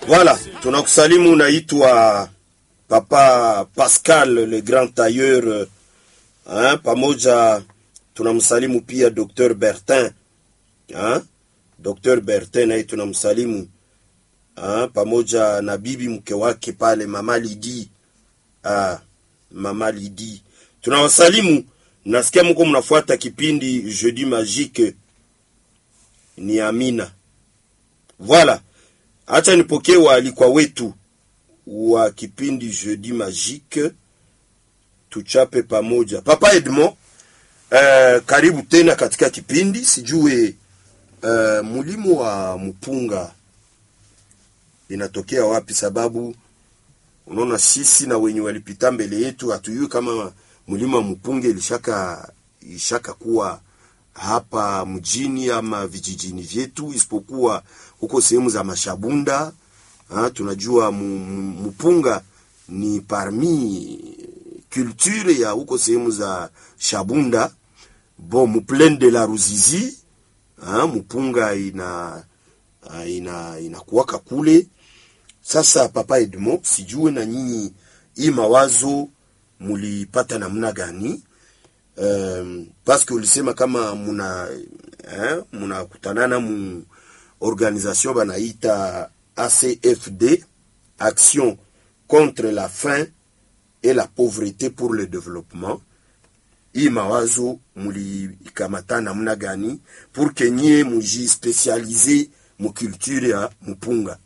Voilà, tunakusalimu. Naitwa Papa Pascal le grand tailleur hein, pamoja tunamsalimu pia Dr Bertin hein? Dr Bertin naye tunamsalimu hein, pamoja na bibi mke wake pale Mama Lidi ah, Mama Lidi tunawasalimu. Nasikia mko mnafuata kipindi Jeudi Magique, ni Amina. Voilà, acha nipokee waalikwa wetu wa kipindi Jeudi Magique, tuchape pamoja. Papa Edmond, eh, karibu tena katika kipindi. Sijue eh, mulimo wa mpunga inatokea wapi? Sababu unaona sisi na wenye walipita mbele yetu hatujui kama mlima wa mpunga ilishaka ishaka kuwa hapa mjini ama vijijini vyetu, isipokuwa huko sehemu za mashabunda ha, tunajua mpunga ni parmi culture ya huko sehemu za Shabunda bon muplaine de la Ruzizi ha, mpunga ina ina inakuwaka kule. Sasa Papa Edmond, sijue na nyinyi hii mawazo mulipata namna gani? Um, paske ulisema kama muna eh, munakutanana mu organisation banaita ACFD Action contre la faim et la pauvreté pour le développement. Hii mawazo mulikamata namna gani pour que nyie muji specialize mu culture ya mupunga?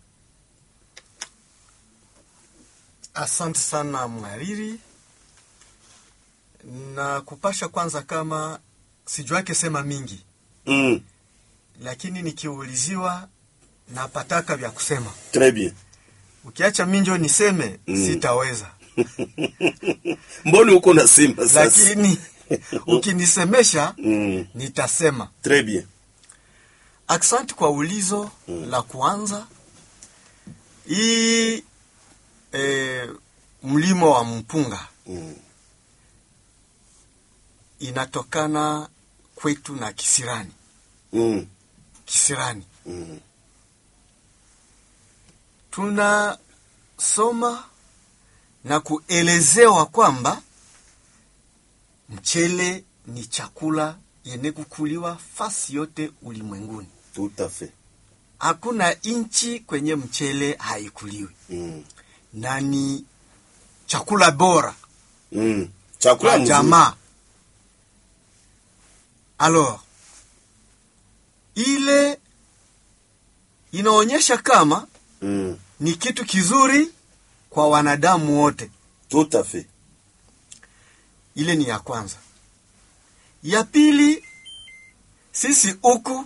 Asante sana mhariri, na kupasha kwanza, kama sijuake sema mingi Mm, lakini nikiuliziwa napataka vya kusema. très bien. Ukiacha minjo niseme Mm. sitaweza, Mbona uko nasema sasa? lakini ukinisemesha Mm, nitasema. très bien. Aksanti kwa ulizo la kwanza. Hii e, mlimo wa mpunga Mm, inatokana kwetu na kisirani. mm, Kisirani mm, tunasoma na kuelezewa kwamba mchele ni chakula yenye kukuliwa fasi yote ulimwenguni. tout à fait. Hakuna nchi kwenye mchele haikuliwi, Mm, na ni chakula bora mm. Chakula kwa mzuri. jamaa. Alors ile inaonyesha kama Mm, ni kitu kizuri kwa wanadamu wote. tout à fait. Ile ni ya kwanza. Ya pili, sisi huku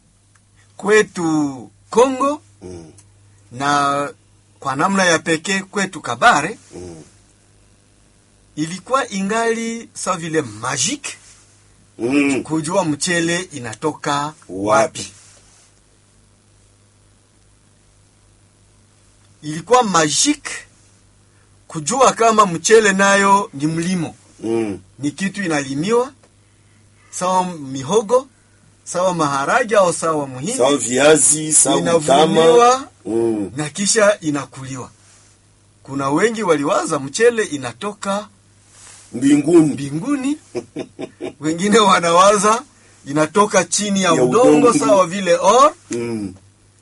kwetu Kongo Mm, na kwa namna ya pekee kwetu Kabare mm, ilikuwa ingali sa vile magique mm. kujua mchele inatoka Wapi? ilikuwa magique kujua kama mchele nayo ni mlimo, Mm, ni kitu inalimiwa sawa mihogo, sawa maharage au sawa muhindi, sawa viazi, sawa mtama. inavuliwa Mm, na kisha inakuliwa. Kuna wengi waliwaza mchele inatoka mbinguni. mbinguni, wengine wanawaza inatoka chini ya, Ya udongo, udongo. sawa vile or Mm,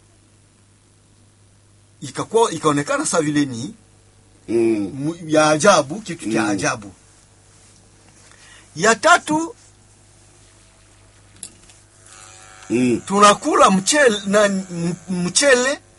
ikakuwa ikaonekana sawa vile ni mm, mu- ya ajabu, kitu cha Mm. ajabu. Ya tatu mm, tunakula mchele na m- mchele